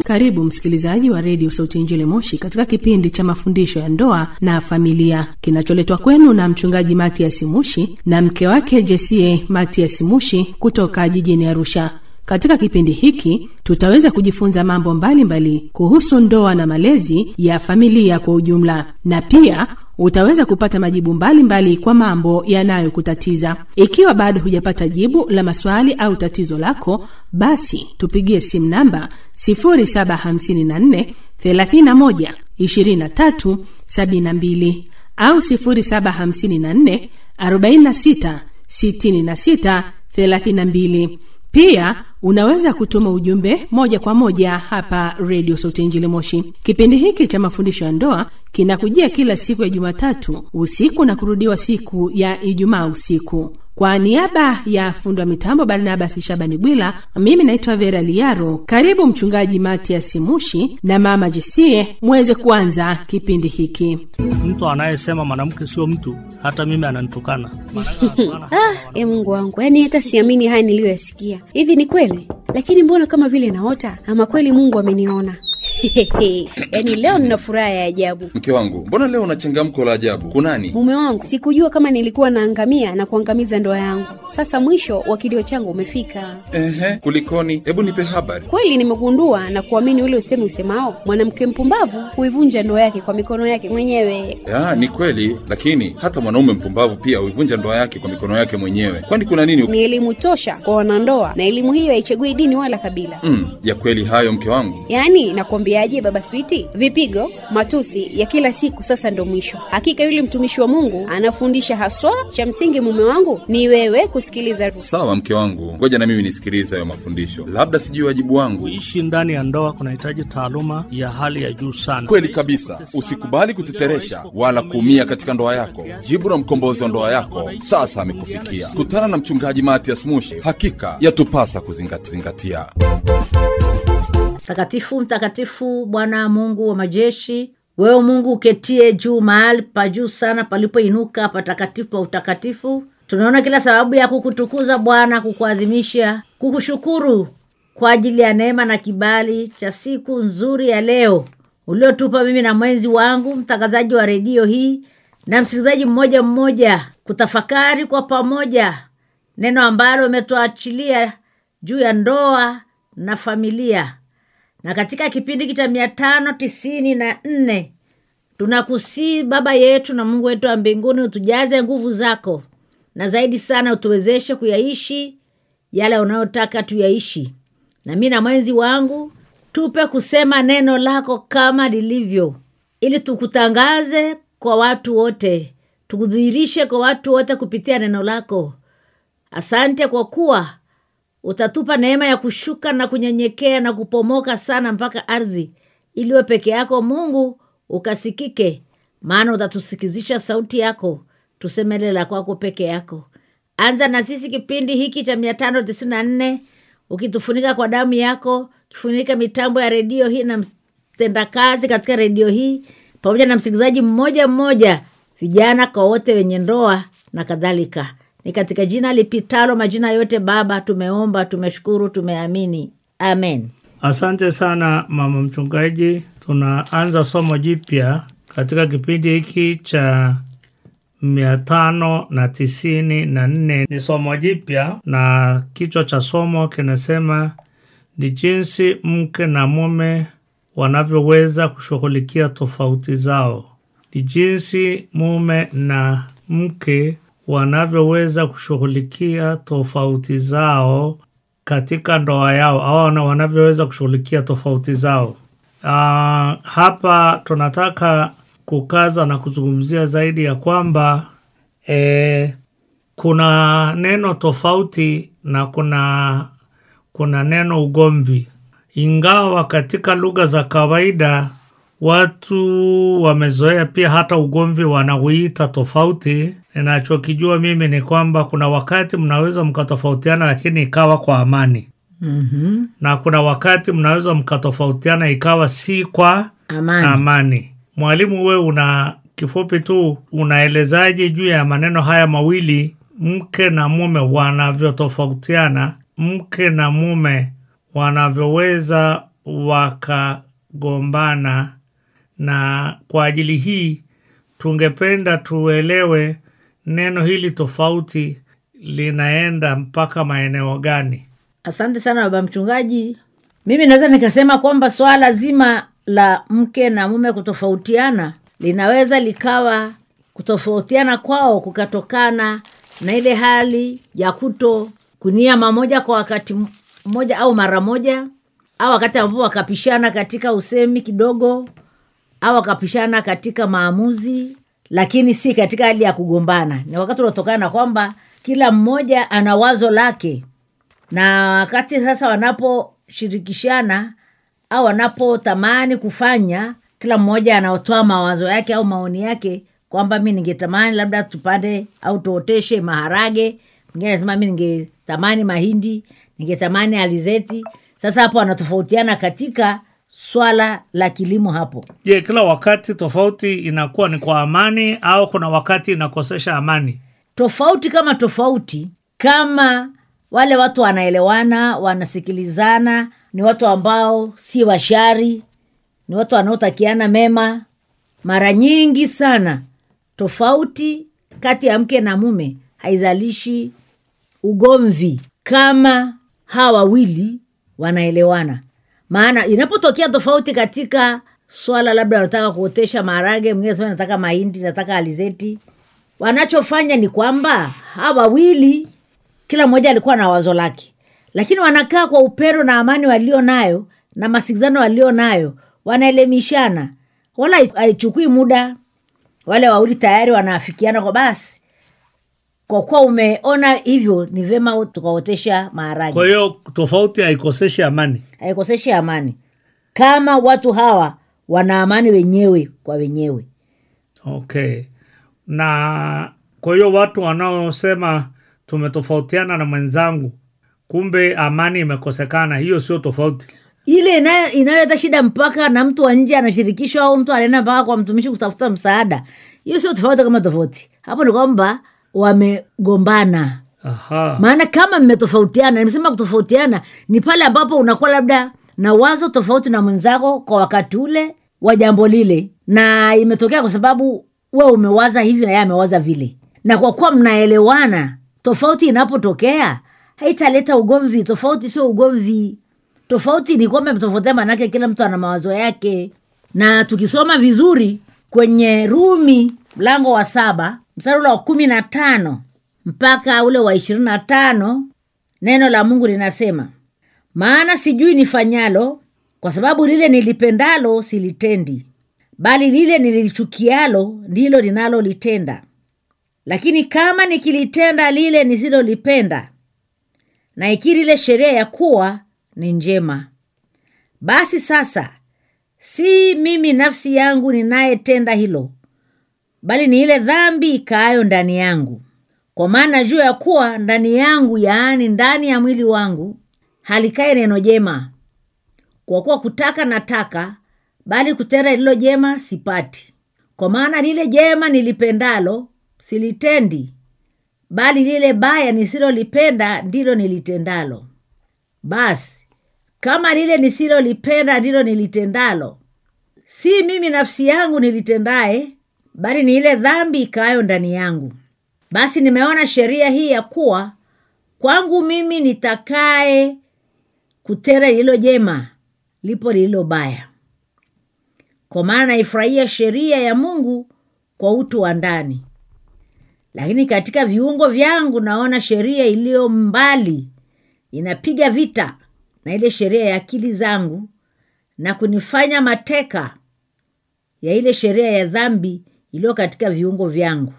Karibu msikilizaji wa redio Sauti Injili Moshi katika kipindi cha mafundisho ya ndoa na familia kinacholetwa kwenu na mchungaji Matias Mushi na mke wake Jesie Matias Mushi kutoka jijini Arusha. Katika kipindi hiki tutaweza kujifunza mambo mbalimbali mbali kuhusu ndoa na malezi ya familia kwa ujumla, na pia utaweza kupata majibu mbalimbali mbali kwa mambo yanayokutatiza. Ikiwa bado hujapata jibu la maswali au tatizo lako, basi tupigie simu namba 0754 31 23 72 au 0754 46 66 32. Pia unaweza kutuma ujumbe moja kwa moja hapa redio Sauti Injili Moshi. Kipindi hiki cha mafundisho ya ndoa kinakujia kila siku ya Jumatatu usiku na kurudiwa siku ya Ijumaa usiku. Kwa niaba ya fundi wa mitambo Barnabas Shabani Bwila, mimi naitwa Vera Liaro. Karibu Mchungaji Matias Mushi na Mama Jesie muweze kuanza kipindi hiki. Mtu anayesema mwanamke sio mtu, hata mimi ananitukana. Ah, e Mungu wangu, yaani hata siamini haya niliyoyasikia. Hivi ni kweli? Lakini mbona kama vile naota, ama kweli Mungu ameniona? yaani leo nina furaha ya ajabu. Mke wangu, mbona leo una changamko la ajabu? Kunani? Mume wangu, sikujua kama nilikuwa naangamia na kuangamiza ndoa yangu. Sasa mwisho wa kilio changu umefika. Ehe, kulikoni? Hebu nipe habari. Kweli nimegundua na kuamini ule usemi usemao, mwanamke mpumbavu huivunja ndoa yake kwa mikono yake mwenyewe. Ya, ni kweli, lakini hata mwanaume mpumbavu pia huivunja ndoa yake kwa mikono yake mwenyewe. Kwani kuna nini? Ni elimu tosha kwa wanandoa, na elimu hiyo haichagui dini wala kabila. Mm, ya kweli hayo mke wangu. Yaani nakwambiaje, baba Switi, vipigo, matusi ya kila siku sasa ndo mwisho. Hakika yule mtumishi wa Mungu anafundisha haswa. Cha msingi mume wangu ni wewe kusikiliza. Sawa mke wangu, ngoja na mimi nisikilize hayo mafundisho, labda sijui wajibu wangu. Kuishi ndani ya ndoa kunahitaji taaluma ya hali ya juu sana. Kweli kabisa, usikubali kuteteresha wala kuumia katika ndoa yako. Jibu la mkombozi wa ndoa yako sasa amekufikia. Kutana na mchungaji Matias Mushi, hakika yatupasa kuzingatia. Mtakatifu, mtakatifu Bwana Mungu wa majeshi, wewe Mungu uketie juu mahali pa juu sana palipoinuka patakatifu pa utakatifu, tunaona kila sababu ya kukutukuza Bwana, kukuadhimisha, kukushukuru kwa ajili ya neema na kibali cha siku nzuri ya leo uliotupa mimi na mwenzi wangu mtangazaji wa redio hii na msikilizaji mmoja mmoja, kutafakari kwa pamoja neno ambalo umetuachilia juu ya ndoa na familia na katika kipindi hiki cha mia tano tisini na nne tunakusii Baba yetu na Mungu wetu wa mbinguni, utujaze nguvu zako na zaidi sana utuwezeshe kuyaishi yale unayotaka tuyaishi. Na mi na mwenzi wangu tupe kusema neno lako kama lilivyo, ili tukutangaze kwa watu wote, tukudhihirishe kwa watu wote kupitia neno lako. Asante kwa kuwa utatupa neema ya kushuka na kunyenyekea na kupomoka sana mpaka ardhi, iliwe peke yako Mungu ukasikike, maana utatusikizisha sauti yako, tusemele la kwako peke yako. Anza na sisi kipindi hiki cha mia tano tisini na nne ukitufunika kwa damu yako, kifunika mitambo ya redio hii na mtendakazi katika redio hii pamoja na msikilizaji mmoja mmoja, vijana kwa wote wenye ndoa na kadhalika ni katika jina lipitalo majina yote Baba, tumeomba, tumeshukuru, tumeamini, amen. Asante sana mama mchungaji. Tunaanza somo jipya katika kipindi hiki cha mia tano na tisini na nne. Ni somo jipya na kichwa cha somo kinasema ni jinsi mke na mume wanavyoweza kushughulikia tofauti zao. Ni jinsi mume na mke wanavyoweza kushughulikia tofauti zao katika ndoa yao au wanavyoweza kushughulikia tofauti zao. Uh, hapa tunataka kukaza na kuzungumzia zaidi ya kwamba eh, kuna neno tofauti na kuna kuna neno ugomvi, ingawa katika lugha za kawaida watu wamezoea pia hata ugomvi wanauita tofauti. Ninachokijua mimi ni kwamba kuna wakati mnaweza mkatofautiana, lakini ikawa kwa amani mm-hmm. na kuna wakati mnaweza mkatofautiana ikawa si kwa Amani. amani. Mwalimu, we una kifupi tu unaelezaje juu ya maneno haya mawili, mke na mume wanavyotofautiana, mke na mume wanavyoweza wakagombana, na kwa ajili hii tungependa tuelewe neno hili tofauti linaenda mpaka maeneo gani? asante sana baba mchungaji mimi naweza nikasema kwamba swala zima la mke na mume kutofautiana linaweza likawa kutofautiana kwao kukatokana na ile hali ya kuto kunia mamoja kwa wakati mmoja au mara moja au wakati ambapo wakapishana katika usemi kidogo au wakapishana katika maamuzi lakini si katika hali ya kugombana ni wakati unaotokana na kwamba kila mmoja ana wazo lake na wakati sasa wanaposhirikishana au wanapotamani kufanya kila mmoja anaotoa mawazo yake au maoni yake kwamba mi ningetamani labda tupande au tuoteshe maharage mwingine anasema mi ningetamani mahindi ningetamani alizeti sasa hapo wanatofautiana katika swala la kilimo hapo Je, kila wakati tofauti inakuwa ni kwa amani au kuna wakati inakosesha amani? tofauti kama tofauti kama wale watu wanaelewana wanasikilizana ni watu ambao si washari ni watu wanaotakiana mema mara nyingi sana tofauti kati ya mke na mume haizalishi ugomvi kama hawa wawili wanaelewana maana inapotokea tofauti katika swala labda nataka kuotesha maharage mwingine sema nataka mahindi nataka alizeti wanachofanya ni kwamba hawa wawili kila mmoja alikuwa na wazo lake lakini wanakaa kwa upendo na amani walio nayo na masikizano walio nayo wanaelemishana wala haichukui muda wale wawili tayari wanaafikiana kwa basi kwa kuwa umeona hivyo ni vyema tukaotesha maharage Kwa hiyo tofauti haikoseshi amani. haikoseshi amani kama watu hawa wana amani wenyewe kwa wenyewe Okay. Na kwa hiyo watu wanaosema tumetofautiana na mwenzangu, kumbe amani imekosekana, hiyo sio tofauti. ile inayo- inayoleta shida mpaka na mtu wa nje anashirikishwa au mtu anaenda mpaka kwa mtumishi kutafuta msaada hiyo sio tofauti kama tofauti hapo ni kwamba wamegombana Aha. maana kama mmetofautiana nimesema kutofautiana ni pale ambapo unakuwa labda na wazo tofauti na mwenzako kwa wakati ule wa jambo lile na imetokea kwa sababu we umewaza hivi na yeye amewaza vile na kwa kuwa mnaelewana tofauti inapotokea haitaleta ugomvi tofauti sio ugomvi tofauti ni kwamba mtofautiana manake kila mtu ana mawazo yake na tukisoma vizuri kwenye rumi mlango wa saba mstari ule wa kumi na tano mpaka ule wa ishirini na tano neno la mungu linasema maana sijui nifanyalo kwa sababu lile nilipendalo silitendi bali lile nilichukialo ndilo linalolitenda lakini kama nikilitenda lile nisilolipenda na ikiri ile sheria ya kuwa ni njema basi sasa si mimi nafsi yangu ninayetenda hilo bali ni ile dhambi ikaayo ndani yangu kwa maana juu ya kuwa ndani yangu yaani ndani ya mwili wangu halikae neno jema kwa kuwa kutaka nataka bali kutenda lililo jema sipati kwa maana lile jema nilipendalo silitendi bali lile baya nisilolipenda ndilo nilitendalo basi kama lile nisilolipenda ndilo nilitendalo si mimi nafsi yangu nilitendaye bali ni ile dhambi ikaayo ndani yangu basi nimeona sheria hii ya kuwa kwangu mimi nitakaye kutenda lililo jema lipo lililo baya kwa maana naifurahia sheria ya mungu kwa utu wa ndani lakini katika viungo vyangu naona sheria iliyo mbali inapiga vita na ile sheria ya akili zangu na kunifanya mateka ya ile sheria ya dhambi iliyo katika viungo vyangu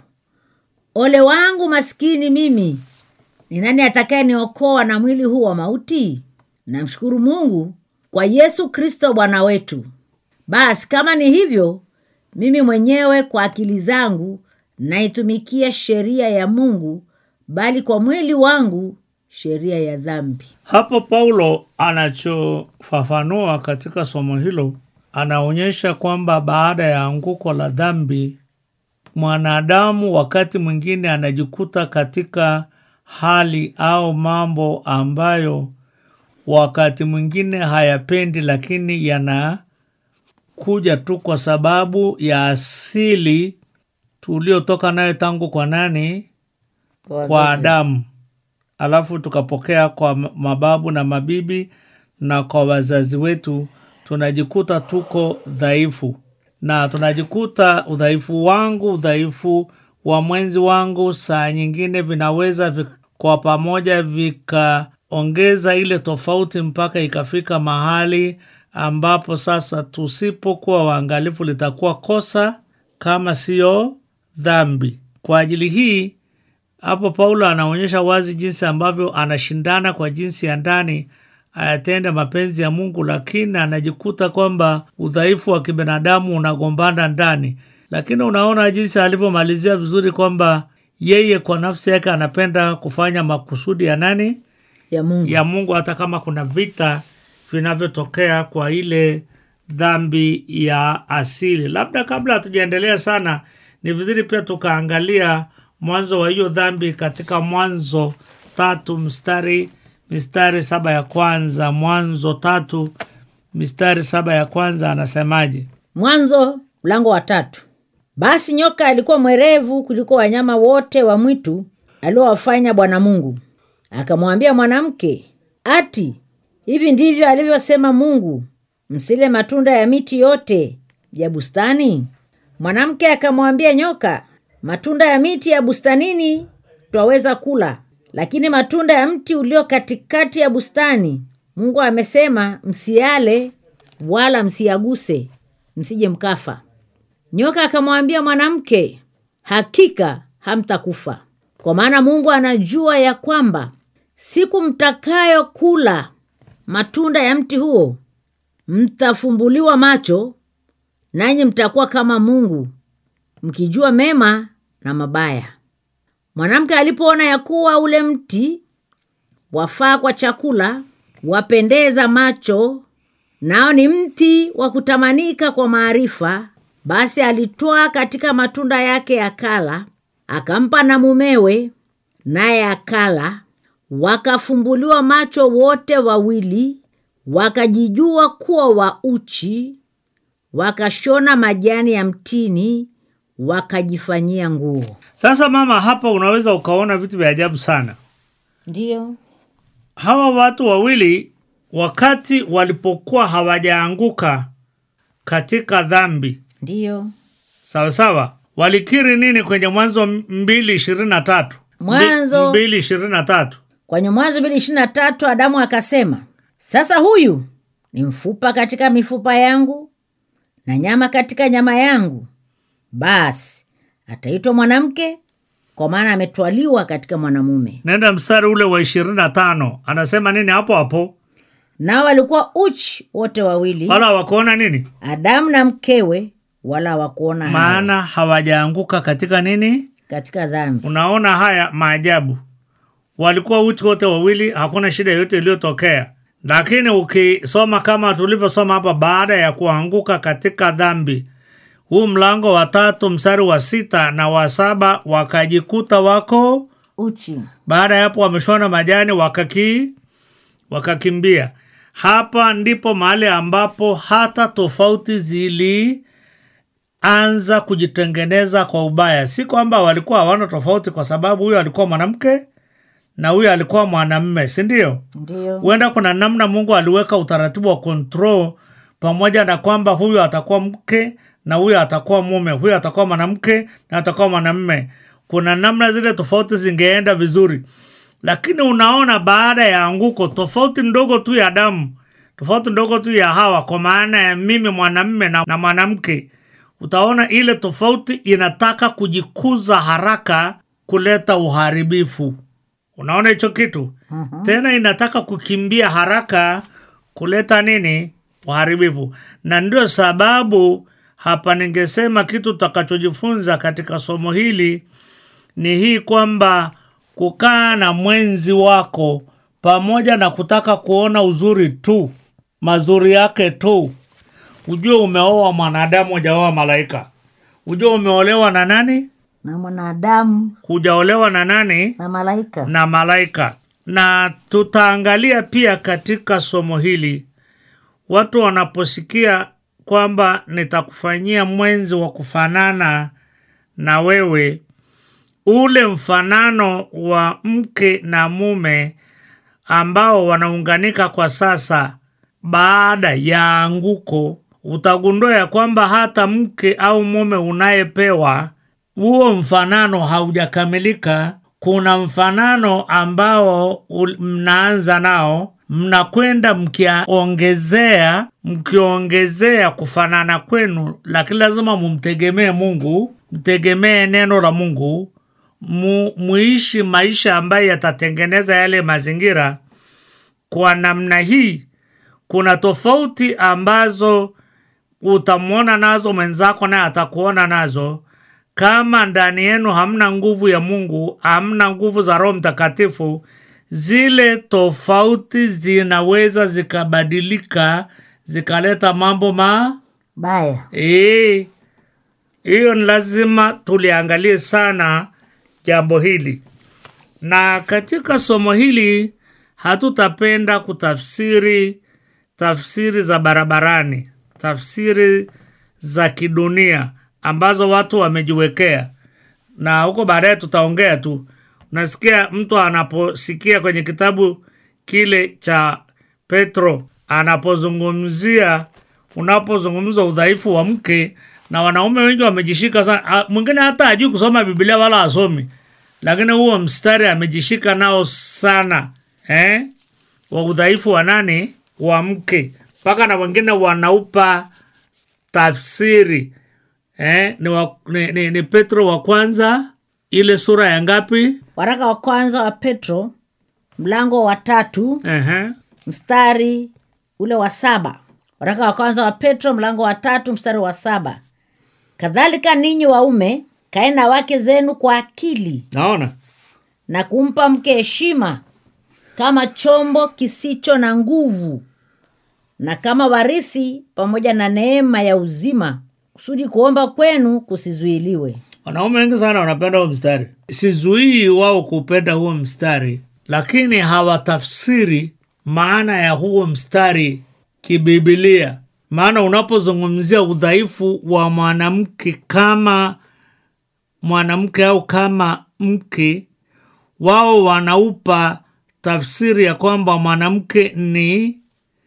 ole wangu maskini mimi ni nani atakaye niokoa na mwili huu wa mauti namshukuru mungu kwa yesu kristo bwana wetu basi kama ni hivyo mimi mwenyewe kwa akili zangu naitumikia sheria ya mungu bali kwa mwili wangu sheria ya dhambi Hapo Paulo anachofafanua katika somo hilo, anaonyesha kwamba baada ya anguko la dhambi, mwanadamu wakati mwingine anajikuta katika hali au mambo ambayo wakati mwingine hayapendi, lakini yanakuja tu kwa sababu ya asili tuliotoka nayo tangu kwa nani? Kwa Kwa wazazi. Adamu, alafu tukapokea kwa m- mababu na mabibi na kwa wazazi wetu, tunajikuta tuko dhaifu na tunajikuta udhaifu wangu, udhaifu wa mwenzi wangu, saa nyingine vinaweza vi, kwa pamoja vikaongeza ile tofauti mpaka ikafika mahali ambapo sasa tusipokuwa waangalifu litakuwa kosa kama siyo dhambi. Kwa ajili hii hapo Paulo anaonyesha wazi jinsi ambavyo anashindana kwa jinsi ya ndani ayatende mapenzi ya Mungu, lakini anajikuta kwamba udhaifu wa kibinadamu unagombana ndani. Lakini unaona jinsi alivyomalizia vizuri kwamba yeye kwa nafsi yake anapenda kufanya makusudi ya nani? ya Mungu ya Mungu, hata kama kuna vita vinavyotokea kwa ile dhambi ya asili. Labda kabla hatujaendelea sana, ni vizuri pia tukaangalia mwanzo wa hiyo dhambi katika Mwanzo tatu mstari mistari saba ya kwanza. Mwanzo tatu mistari saba ya kwanza anasemaje? Mwanzo mlango wa tatu. Basi nyoka alikuwa mwerevu kuliko wanyama wote wa mwitu aliowafanya Bwana Mungu. Akamwambia mwanamke, ati hivi ndivyo alivyosema Mungu, msile matunda ya miti yote ya bustani? Mwanamke akamwambia nyoka, matunda ya miti ya bustanini twaweza kula, lakini matunda ya mti ulio katikati ya bustani Mungu amesema msiale wala msiyaguse, msije mkafa. Nyoka akamwambia mwanamke, hakika hamtakufa, kwa maana Mungu anajua ya kwamba siku mtakayo kula matunda ya mti huo mtafumbuliwa macho, nanyi mtakuwa kama Mungu, mkijua mema na mabaya. Mwanamke alipoona ya kuwa ule mti wafaa kwa chakula, wapendeza macho, nao ni mti wa kutamanika kwa maarifa, basi alitwaa katika matunda yake akala, akampa na mumewe, naye akala. Wakafumbuliwa macho wote wawili, wakajijua kuwa wa uchi, wakashona majani ya mtini, wakajifanyia nguo. Sasa mama, hapa unaweza ukaona vitu vya ajabu sana. Ndiyo, Hawa watu wawili wakati walipokuwa hawajaanguka katika dhambi ndiyo. sawa sawa, walikiri nini kwenye Mwanzo mbili ishirini na tatu Mwanzo- mbili ishirini na tatu Kwenye Mwanzo mbili ishirini na tatu Adamu akasema, sasa huyu ni mfupa katika mifupa yangu na nyama katika nyama yangu, basi ataitwa mwanamke, kwa maana ametwaliwa katika mwanamume. Nenda mstari ule wa ishirini na tano anasema nini hapo hapo? Nao walikuwa uchi wote wawili, Wala hawakuona nini? Adamu na mkewe, wala hawakuona haya Maana hawajaanguka katika nini? katika dhambi. Unaona haya maajabu, walikuwa uchi wote wawili, hakuna shida yoyote iliyotokea. Lakini ukisoma kama tulivyosoma hapa, baada ya kuanguka katika dhambi, huu mlango wa tatu mstari wa sita na wa saba wakajikuta wako Uchi baada ya hapo wameshona majani wakaki wakakimbia. Hapa ndipo mahali ambapo hata tofauti zilianza kujitengeneza kwa ubaya. Si kwamba walikuwa hawana tofauti, kwa sababu huyo alikuwa mwanamke na huyo alikuwa mwanamme, si ndio? ndiyo, Huenda kuna namna Mungu aliweka utaratibu wa control, pamoja na kwamba huyu atakuwa mke na huyu atakuwa mume, huyu atakuwa mwanamke na atakuwa mwanamme. Kuna namna zile tofauti zingeenda vizuri, lakini unaona, baada ya anguko, tofauti ndogo tu ya damu, tofauti ndogo tu ya Hawa, kwa maana ya mimi mwanamme na, na mwanamke, utaona ile tofauti inataka kujikuza haraka kuleta uharibifu. Unaona hicho kitu tena, inataka kukimbia haraka kuleta nini? Uharibifu. Na ndio sababu hapa ningesema kitu tutakachojifunza katika somo hili ni hii kwamba kukaa na mwenzi wako pamoja na kutaka kuona uzuri tu, mazuri yake tu, ujue umeoa mwanadamu, hujaoa malaika. Ujue umeolewa na nani? na mwanadamu Hujaolewa na nani? na malaika. na malaika na tutaangalia pia katika somo hili watu wanaposikia kwamba nitakufanyia mwenzi wa kufanana na wewe ule mfanano wa mke na mume ambao wanaunganika kwa sasa baada ya anguko utagundua ya kwamba hata mke au mume unayepewa huo mfanano haujakamilika kuna mfanano ambao ul- mnaanza nao mnakwenda mkiongezea mkiongezea kufanana kwenu lakini lazima mumtegemee mungu mtegemee neno la mungu mu, muishi maisha ambayo yatatengeneza yale mazingira kwa namna hii kuna tofauti ambazo utamwona nazo mwenzako naye atakuona nazo kama ndani yenu hamna nguvu ya mungu hamna nguvu za roho mtakatifu zile tofauti zinaweza zikabadilika zikaleta mambo ma baya Eh, hiyo ni lazima tuliangalie sana jambo hili na katika somo hili hatutapenda kutafsiri tafsiri za barabarani tafsiri za kidunia ambazo watu wamejiwekea na huko baadaye tutaongea tu unasikia mtu anaposikia kwenye kitabu kile cha petro anapozungumzia unapozungumza udhaifu wa mke na wanaume wengi wamejishika sana Ah, mwingine hata ajui kusoma biblia wala asomi lakini huo mstari amejishika nao sana eh? wa udhaifu wa nani wa mke mpaka na wengine wanaupa tafsiri eh? ni, wa, ni, ni, ni petro wa kwanza ile sura ya ngapi waraka wa kwanza wa petro mlango wa tatu Ehe. mstari ule wa saba waraka wa kwanza wa petro mlango wa tatu mstari wa saba kadhalika ninyi waume kae na wake zenu kwa akili naona na kumpa mke heshima kama chombo kisicho na nguvu na kama warithi pamoja na neema ya uzima kusudi kuomba kwenu kusizuiliwe wanaume wengi sana wanapenda huo mstari sizuii wao kupenda huo mstari lakini hawatafsiri maana ya huo mstari kibibilia maana unapozungumzia udhaifu wa mwanamke kama mwanamke au kama mke wao wanaupa tafsiri ya kwamba mwanamke ni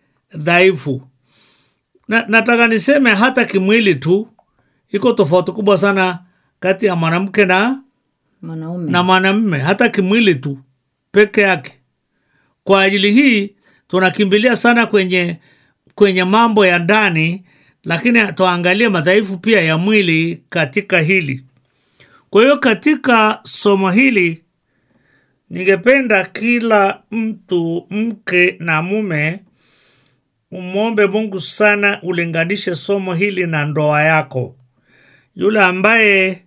dhaifu na, nataka niseme hata kimwili tu iko tofauti kubwa sana kati ya mwanamke na mwanaume na mwanamme hata kimwili tu peke yake kwa ajili hii tunakimbilia sana kwenye kwenye mambo ya ndani lakini tuangalie madhaifu pia ya mwili katika hili kwa hiyo katika somo hili ningependa kila mtu mke na mume umwombe mungu sana ulinganishe somo hili na ndoa yako yule ambaye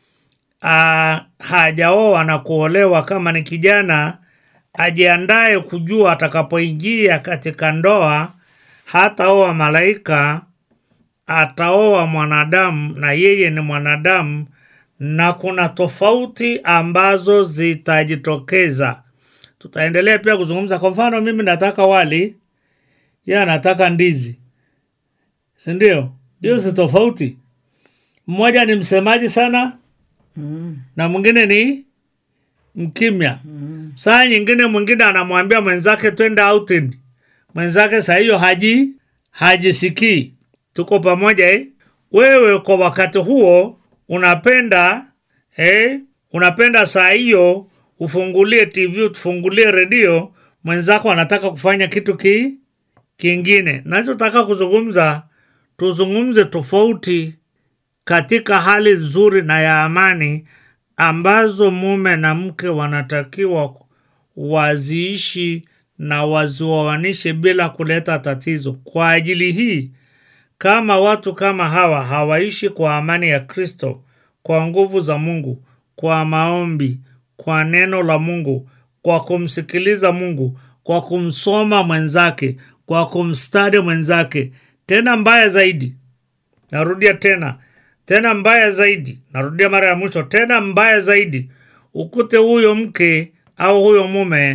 ah, hajaoa na kuolewa kama ni kijana ajiandaye kujua atakapoingia katika ndoa hataoa malaika ataoa mwanadamu na yeye ni mwanadamu na kuna tofauti ambazo zitajitokeza tutaendelea pia kuzungumza kwa mfano mimi nataka wali ye anataka ndizi sindio hiyo si tofauti mmoja ni msemaji sana na mwingine ni mkimya saa nyingine mwingine anamwambia mwenzake twende outing mwenzake saa hiyo haji hajisikii tuko pamoja eh? wewe kwa wakati huo unapenda eh? unapenda saa hiyo ufungulie tv ufungulie redio mwenzako anataka kufanya kitu ki kingine nachotaka kuzungumza tuzungumze tofauti katika hali nzuri na ya amani ambazo mume na mke wanatakiwa waziishi na wazioanishe bila kuleta tatizo kwa ajili hii kama watu kama hawa hawaishi kwa amani ya kristo kwa nguvu za mungu kwa maombi kwa neno la mungu kwa kumsikiliza mungu kwa kumsoma mwenzake kwa kumstadi mwenzake tena mbaya zaidi narudia tena tena mbaya zaidi narudia mara ya mwisho tena mbaya zaidi ukute huyo mke au huyo mume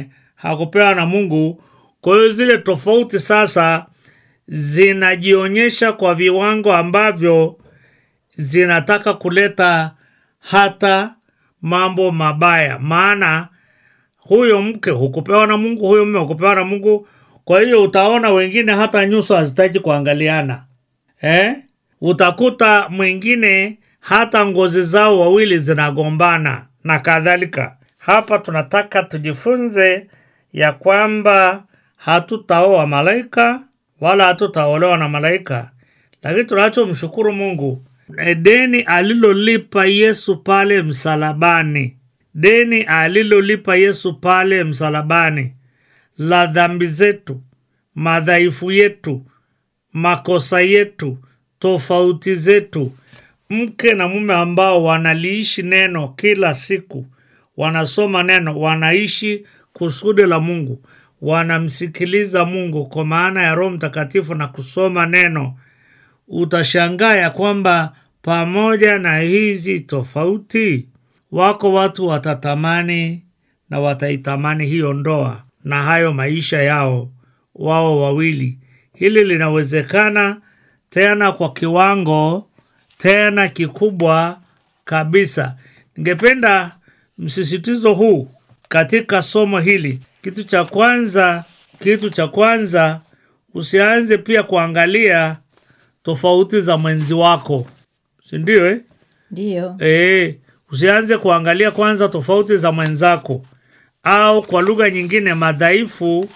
hakupewa na mungu kwa hiyo zile tofauti sasa zinajionyesha kwa viwango ambavyo zinataka kuleta hata mambo mabaya maana huyo mke hukupewa na mungu huyo mme hukupewa na mungu kwa hiyo utaona wengine hata nyuso hazitaki kuangaliana eh? utakuta mwingine hata ngozi zao wawili zinagombana na kadhalika hapa tunataka tujifunze ya kwamba hatutaoa malaika wala hatutaolewa na malaika lakini tunachomshukuru mungu ni deni alilolipa yesu pale msalabani deni alilolipa yesu pale msalabani la dhambi zetu madhaifu yetu makosa yetu tofauti zetu mke na mume ambao wanaliishi neno kila siku wanasoma neno wanaishi kusudi la mungu wanamsikiliza mungu kwa maana ya roho mtakatifu na kusoma neno utashangaa ya kwamba pamoja na hizi tofauti wako watu watatamani na wataitamani hiyo ndoa na hayo maisha yao wao wawili hili linawezekana tena kwa kiwango tena kikubwa kabisa ningependa msisitizo huu katika somo hili kitu cha kwanza kitu cha kwanza usianze pia kuangalia tofauti za mwenzi wako sindio eh? ndiyo E, usianze kuangalia kwanza tofauti za mwenzako au kwa lugha nyingine madhaifu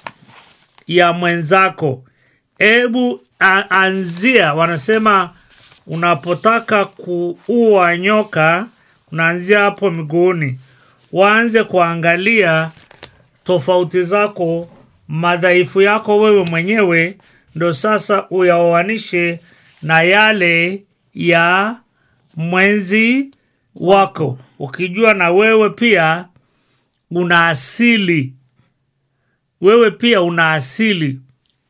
ya mwenzako hebu a- anzia wanasema unapotaka kuua nyoka unaanzia hapo miguuni waanze kuangalia tofauti zako madhaifu yako wewe mwenyewe ndo sasa uyaoanishe na yale ya mwenzi wako ukijua na wewe pia una asili wewe pia una asili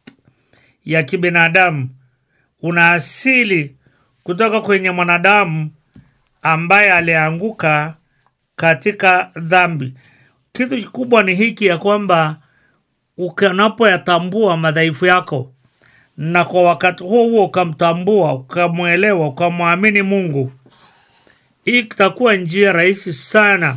ya kibinadamu una asili kutoka kwenye mwanadamu ambaye alianguka katika dhambi kitu kikubwa ni hiki ya kwamba unapoyatambua madhaifu yako na kwa wakati huo huo ukamtambua ukamwelewa ukamwamini mungu hii itakuwa njia rahisi sana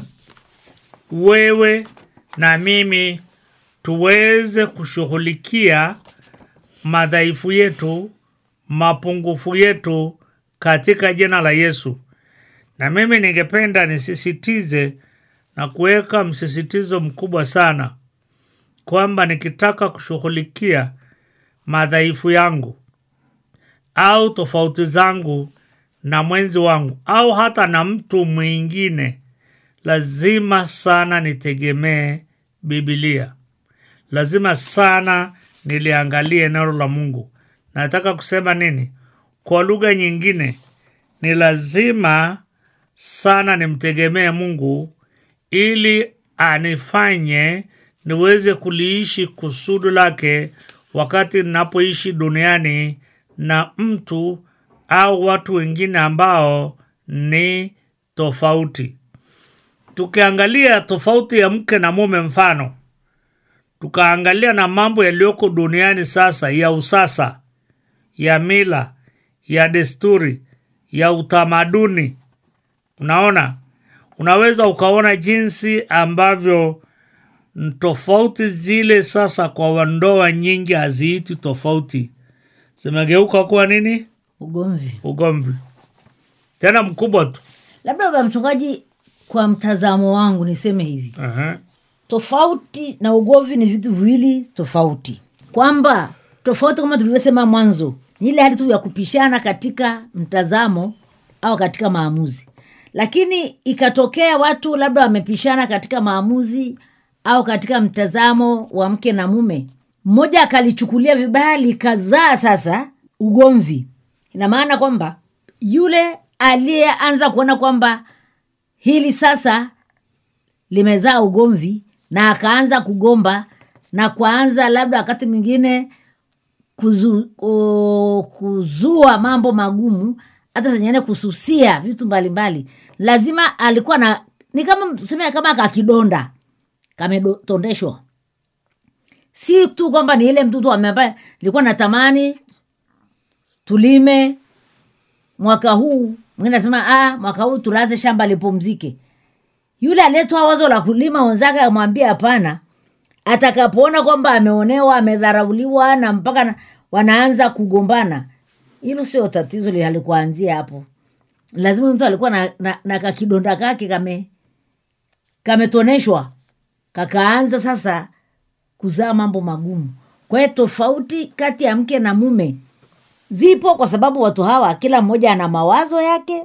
wewe na mimi tuweze kushughulikia madhaifu yetu mapungufu yetu katika jina la yesu na mimi ningependa nisisitize na kuweka msisitizo mkubwa sana kwamba nikitaka kushughulikia madhaifu yangu au tofauti zangu na mwenzi wangu au hata na mtu mwingine lazima sana nitegemee bibilia lazima sana niliangalie neno la mungu nataka kusema nini kwa lugha nyingine ni lazima sana nimtegemee mungu ili anifanye niweze kuliishi kusudi lake wakati ninapoishi duniani na mtu au watu wengine ambao ni tofauti tukiangalia tofauti ya mke na mume mfano tukaangalia na mambo yaliyoko duniani sasa ya usasa ya mila ya desturi ya utamaduni unaona unaweza ukaona jinsi ambavyo tofauti zile sasa kwa ndoa nyingi haziiti tofauti zimegeuka kuwa nini ugomvi ugomvi tena mkubwa tu labda baba mchungaji kwa mtazamo wangu niseme hivi Aha. tofauti na ugomvi ni vitu viwili tofauti kwamba tofauti kama tulivyosema mwanzo ni ile hali tu ya kupishana katika mtazamo au katika maamuzi lakini ikatokea watu labda wamepishana katika maamuzi au katika mtazamo wa mke na mume mmoja akalichukulia vibaya likazaa sasa ugomvi ina maana kwamba yule aliyeanza kuona kwamba hili sasa limezaa ugomvi na akaanza kugomba na kuanza labda wakati mwingine kuzu, o, kuzua mambo magumu hata zengine kususia vitu mbalimbali lazima alikuwa na ni kama tuseme kama kakidonda kametondeshwa si tu kwamba ni ile mtu tu ambaye nilikuwa natamani tulime mwaka huu mwingine nasema ah, mwaka huu tulaze shamba lipumzike yule aliyetoa wazo la kulima wenzake amwambia hapana atakapoona kwamba ameonewa amedharauliwa na mpaka na, wanaanza kugombana hilo sio tatizo li- halikuanzia hapo lazima mtu alikuwa na, na, na kakidonda kake kame kametoneshwa kakaanza sasa kuzaa mambo magumu kwa hiyo tofauti kati ya mke na mume zipo kwa sababu watu hawa kila mmoja ana mawazo yake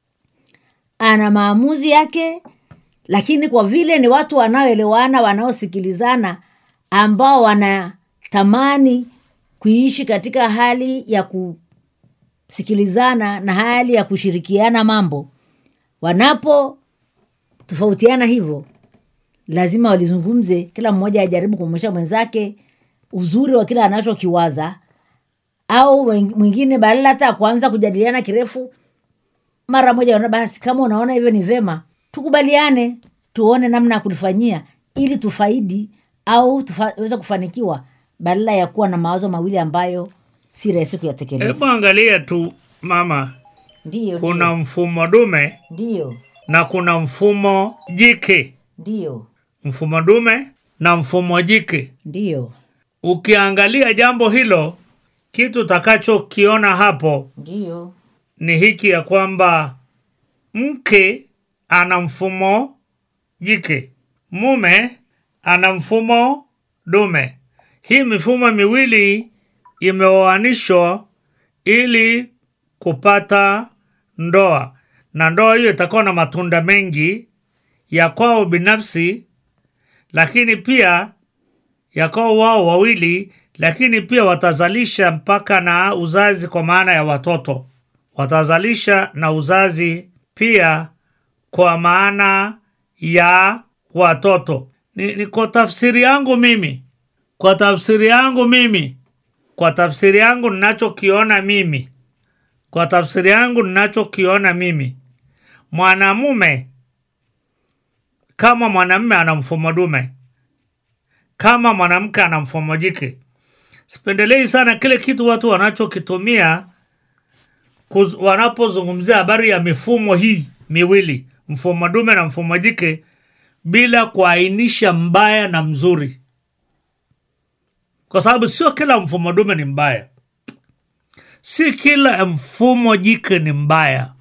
ana maamuzi yake lakini kwa vile ni watu wanaoelewana wanaosikilizana ambao wanatamani kuishi katika hali ya kusikilizana na hali ya kushirikiana mambo wanapo tofautiana hivyo lazima walizungumze kila mmoja ajaribu kumwonyesha mwenzake uzuri wa kile anachokiwaza au wen- mwingine badala hata ya kuanza kujadiliana kirefu mara moja ona basi kama unaona hivyo ni vema tukubaliane tuone namna ya kulifanyia ili tufaidi au tuweze kufanikiwa badala ya kuwa na mawazo mawili ambayo si rahisi kuyatekeleza hebu angalia tu mama ndiyo kuna mfumo dume ndiyo na kuna mfumo jike ndiyo mfumo dume na mfumo jike ndiyo ukiangalia jambo hilo kitu utakachokiona hapo ndiyo ni hiki ya kwamba mke ana mfumo jike mume ana mfumo dume hii mifumo miwili imeoanishwa ili kupata ndoa na ndoa hiyo itakuwa na matunda mengi ya kwao binafsi lakini pia ya kwao wao wawili lakini pia watazalisha mpaka na uzazi kwa maana ya watoto watazalisha na uzazi pia kwa maana ya watoto ni, ni kwa tafsiri yangu mimi kwa tafsiri yangu mimi kwa tafsiri yangu ninachokiona mimi kwa tafsiri yangu ninachokiona mimi mwanamume kama mwanamume ana mfumo dume kama mwanamke ana mfumo jike sipendelei sana kile kitu watu wanachokitumia kuz- wanapozungumzia habari ya mifumo hii miwili mfumo dume na mfumo jike bila kuainisha mbaya na mzuri kwa sababu sio kila mfumo dume ni mbaya si kila mfumo jike ni mbaya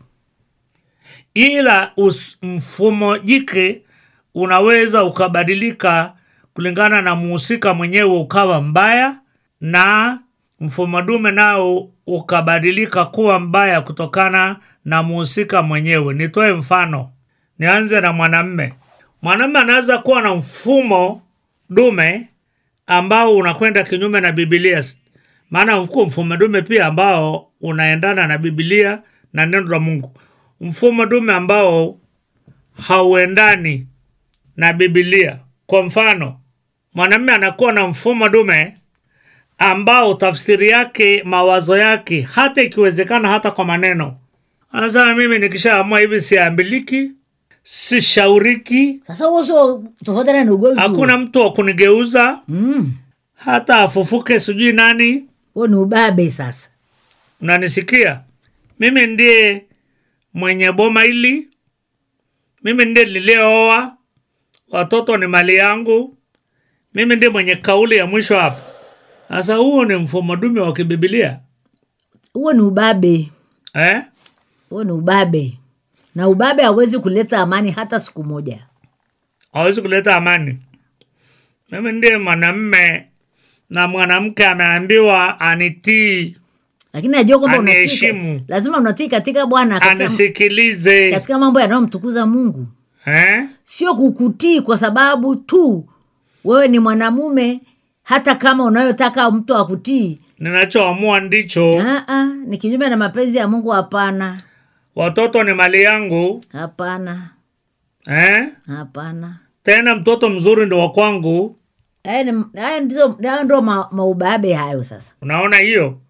ila us, mfumo jike unaweza ukabadilika kulingana na muhusika mwenyewe ukawa mbaya na mfumo dume nao ukabadilika kuwa mbaya kutokana na muhusika mwenyewe nitoe mfano nianze na mwanamme mwanamme anaweza kuwa na mfumo dume ambao unakwenda kinyume na bibilia maana uko mfumo dume pia ambao unaendana na bibilia na neno la mungu mfumo dume ambao hauendani na bibilia kwa mfano mwanamume anakuwa na mfumo dume ambao tafsiri yake mawazo yake hata ikiwezekana hata kwa maneno anasema mimi nikishaamua hivi siambiliki sishauriki sasa huo sio tofautiana ni ugomvi huo. hakuna mtu wa kunigeuza Mm, hata afufuke sijui nani huo ni ubabe sasa unanisikia mimi ndiye mwenye boma hili mimi ndiye niliyeoa watoto ni mali yangu mimi ndiye mwenye kauli ya mwisho hapa sasa huo ni mfumo dume wa kibibilia huo ni ubabe eh? huo ni ubabe na ubabe hauwezi kuleta amani hata siku moja hawezi kuleta amani mimi ndiye mwanamme na mwanamke ameambiwa anitii lakini najua kwamba unatii Aniheshimu. lazima unatii katika bwana katika, anisikilize katika mambo yanayomtukuza mungu eh? sio kukutii kwa sababu tu wewe ni mwanamume hata kama unayotaka mtu akutii ninachoamua ndicho Aa, ni kinyume na mapenzi ya mungu hapana watoto ni mali yangu hapana eh? hapana tena mtoto mzuri ndo wa kwangu haya ni- haya ndizo haya ndo ma, maubabe hayo sasa unaona hiyo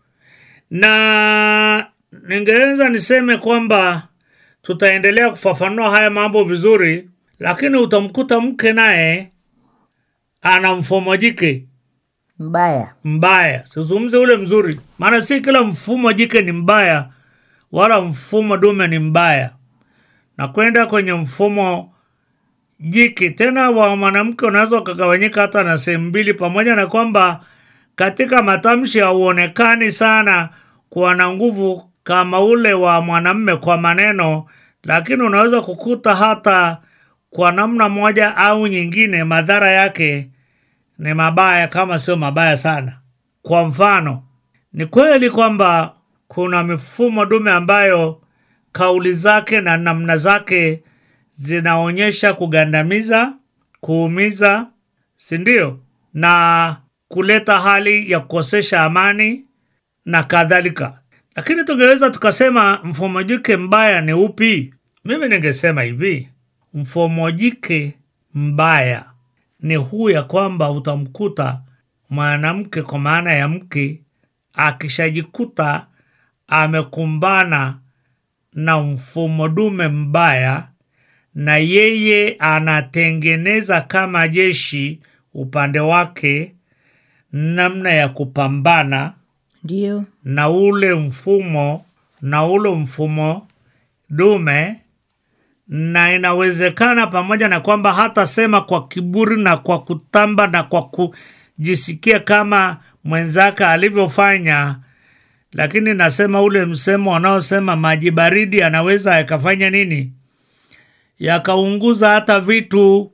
na ningeweza niseme kwamba tutaendelea kufafanua haya mambo vizuri lakini utamkuta mke naye ana mfumo jike mbaya mbaya sizungumze ule mzuri maana si kila mfumo jike ni mbaya wala mfumo dume ni mbaya na kwenda kwenye mfumo jiki tena wa mwanamke unaweza ukagawanyika hata na sehemu mbili pamoja na kwamba katika matamshi hauonekani sana kuwa na nguvu kama ule wa mwanamme kwa maneno lakini unaweza kukuta hata kwa namna moja au nyingine madhara yake ni mabaya kama sio mabaya sana kwa mfano ni kweli kwamba kuna mifumo dume ambayo kauli zake na namna zake zinaonyesha kugandamiza kuumiza si ndio na kuleta hali ya kukosesha amani na kadhalika lakini tungeweza tukasema mfumo jike mbaya ni upi mimi ningesema hivi mfumo jike mbaya ni huu ya kwamba utamkuta mwanamke kwa maana ya mke akishajikuta amekumbana na mfumo dume mbaya na yeye anatengeneza kama jeshi upande wake namna ya kupambana ndio na ule mfumo na ule mfumo dume na inawezekana pamoja na kwamba hatasema kwa kiburi na kwa kutamba na kwa kujisikia kama mwenzake alivyofanya lakini nasema ule msemo wanaosema maji baridi anaweza yakafanya nini yakaunguza hata vitu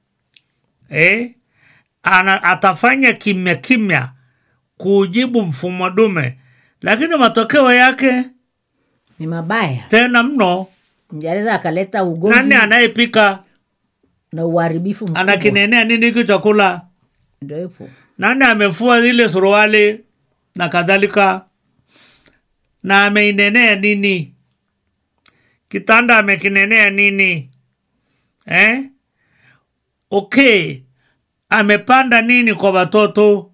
eh? Ana, atafanya kimya kimya kuujibu mfumo dume lakini matokeo yake ni mabaya tena mno anaweza akaleta ugonjwa nani anayepika na uharibifu mkubwa. anakinenea nini hiki chakula ndio hivyo nani amefua zile suruali na kadhalika na ameinenea nini kitanda amekinenea nini eh? okay amepanda nini kwa watoto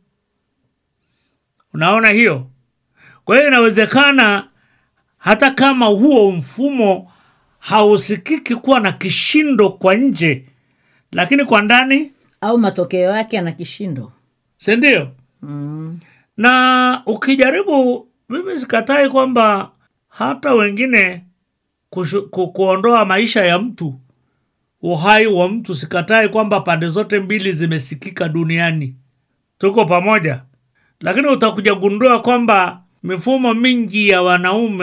unaona hiyo kwa hiyo inawezekana hata kama huo mfumo hausikiki kuwa na kishindo kwa nje lakini kwa ndani au matokeo yake ana kishindo sindio mm. na ukijaribu mimi sikatai kwamba hata wengine kushu, ku, kuondoa maisha ya mtu uhai wa mtu sikatai kwamba pande zote mbili zimesikika duniani tuko pamoja lakini utakuja gundua kwamba mifumo mingi ya wanaume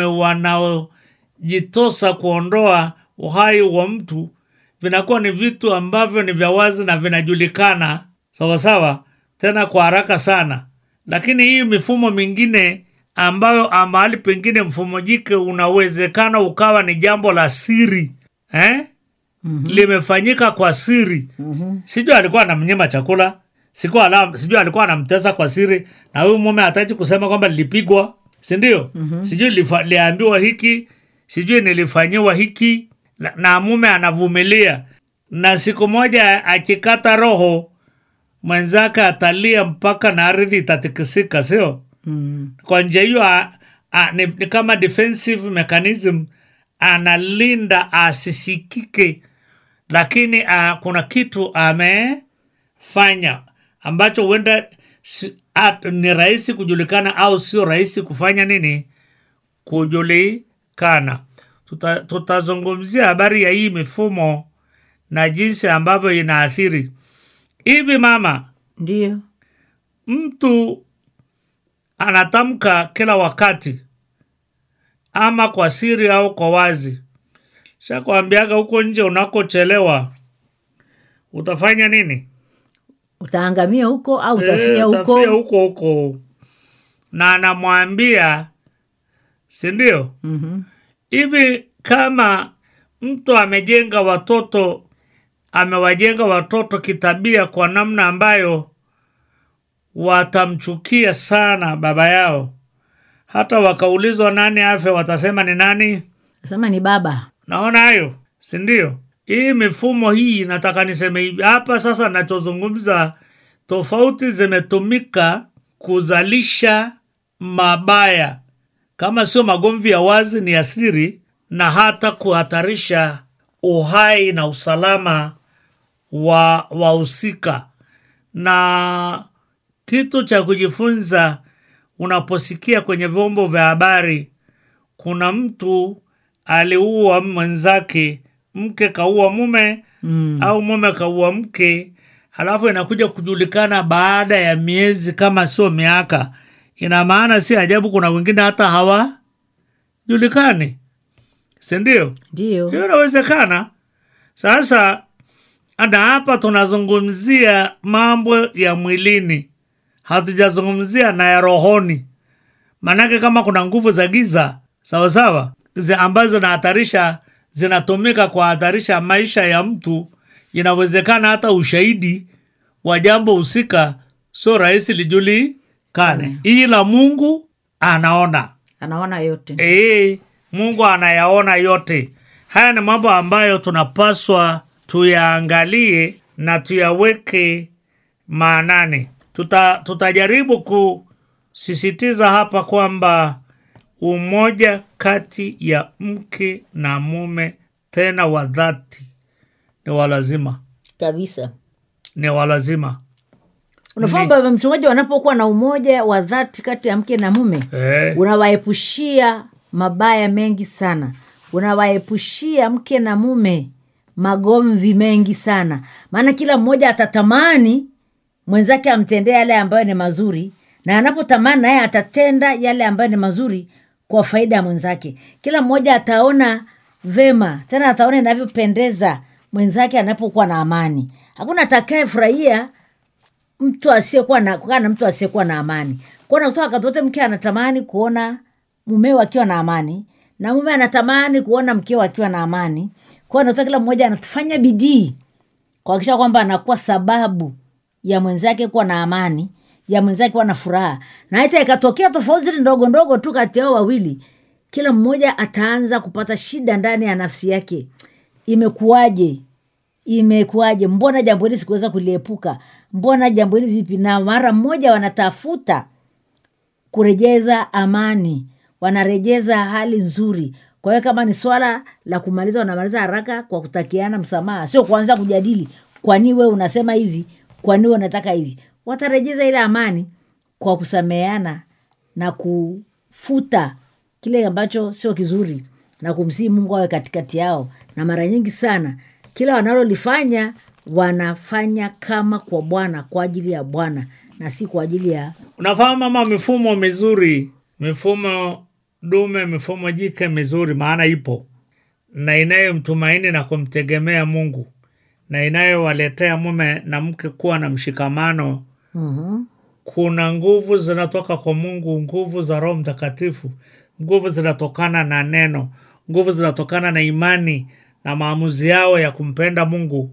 wanaojitosa kuondoa uhai wa mtu vinakuwa ni vitu ambavyo ni vya wazi na vinajulikana sawasawa tena kwa haraka sana lakini hii mifumo mingine ambayo ah, mahali pengine mfumo jike unawezekana ukawa ni jambo la siri eh? mm-hmm. limefanyika kwa siri mm-hmm. sijui alikuwa anamnyima chakula sikuwa ala, sijui alikuwa anamtesa kwa siri na huyu mume hataji kusema kwamba lilipigwa sindio mm-hmm. sijui lifa- liambiwa hiki sijui nilifanyiwa hiki na, na mume anavumilia na siku moja akikata roho mwenzake atalia mpaka na ardhi itatikisika sio Mm. kwa njia hiyo a- a- ni, ni kama defensive mechanism analinda asisikike lakini a, kuna kitu amefanya ambacho huenda si- a- ni rahisi kujulikana au sio rahisi kufanya nini kujulikana Tuta- tutazungumzia habari ya hii mifumo na jinsi ambavyo inaathiri hivi mama ndio mtu anatamka kila wakati ama kwa siri au kwa wazi shakwambiaga huko nje unakochelewa utafanya nini utaangamia huko au utafia Eh, huko utafia huko huko na anamwambia sindio Mhm. hivi kama mtu amejenga watoto amewajenga watoto kitabia kwa namna ambayo watamchukia sana baba yao hata wakaulizwa nani afe watasema ni nani nasema ni baba naona hayo sindio hii mifumo hii nataka niseme hivi hapa sasa nachozungumza tofauti zimetumika kuzalisha mabaya kama sio magomvi ya wazi ni asiri na hata kuhatarisha uhai na usalama wa wahusika na kitu cha kujifunza unaposikia kwenye vyombo vya habari kuna mtu aliua mwenzake mke kaua mume mm. au mume kaua mke alafu inakuja kujulikana baada ya miezi kama sio miaka ina maana si ajabu kuna wengine hata hawajulikani sindio ndio hiyo inawezekana sasa na hapa tunazungumzia mambo ya mwilini hatujazungumzia na ya rohoni maanake kama kuna nguvu za giza sawasawa zi- ambazo zinahatarisha zinatumika kuhatarisha maisha ya mtu inawezekana hata ushahidi wa jambo husika sio rahisi lijulikane ila mungu anaona anaona yote Ee, Mungu anayaona yote. Haya ni mambo ambayo tunapaswa tuyaangalie na tuyaweke maanani. Tuta, tutajaribu kusisitiza hapa kwamba umoja kati ya mke na mume tena wa dhati ni walazima, kabisa ni walazima. unafahamu baba mchungaji wanapokuwa na umoja wa dhati kati ya mke na mume Eh, unawaepushia mabaya mengi sana unawaepushia mke na mume magomvi mengi sana maana kila mmoja atatamani mwenzake amtendee yale ambayo ni mazuri na anapotamani naye atatenda yale ambayo ni mazuri kwa faida ya mwenzake kila mmoja ataona vema tena ataona inavyopendeza mwenzake anapokuwa na amani hakuna atakayefurahia mtu asiyekuwa na kukaa na mtu asiyekuwa na amani kuona kutoka wakati wote mke anatamani kuona mumeo akiwa na amani na mume anatamani kuona mkeo akiwa na amani kwao natoka kila mmoja anafanya bidii kuhakikisha kwamba anakuwa sababu ya mwenzake kuwa na amani ya mwenzake kuwa na furaha na hata ikatokea tofauti ndogo ndogo tu kati yao wawili kila mmoja ataanza kupata shida ndani ya nafsi yake imekuwaje imekuwaje mbona jambo hili sikuweza kuliepuka mbona jambo hili vipi na mara mmoja wanatafuta kurejeza amani wanarejeza hali nzuri kwa hiyo kama ni swala la kumaliza wanamaliza haraka kwa kutakiana msamaha sio kuanza kujadili kwani we unasema hivi kwani we unataka hivi watarejeza ile amani kwa kusameheana na kufuta kile ambacho sio kizuri na kumsihi mungu awe katikati yao na mara nyingi sana kila wanalolifanya wanafanya kama kwa bwana kwa ajili ya bwana na si kwa ajili ya unafahamu mama mifumo mizuri mifumo dume mifumo jike mizuri maana ipo na inayomtumaini na kumtegemea mungu na inayowaletea mume na mke kuwa na mshikamano mm-hmm. kuna nguvu zinatoka kwa mungu nguvu za roho mtakatifu nguvu zinatokana na neno nguvu zinatokana na imani na maamuzi yao ya kumpenda mungu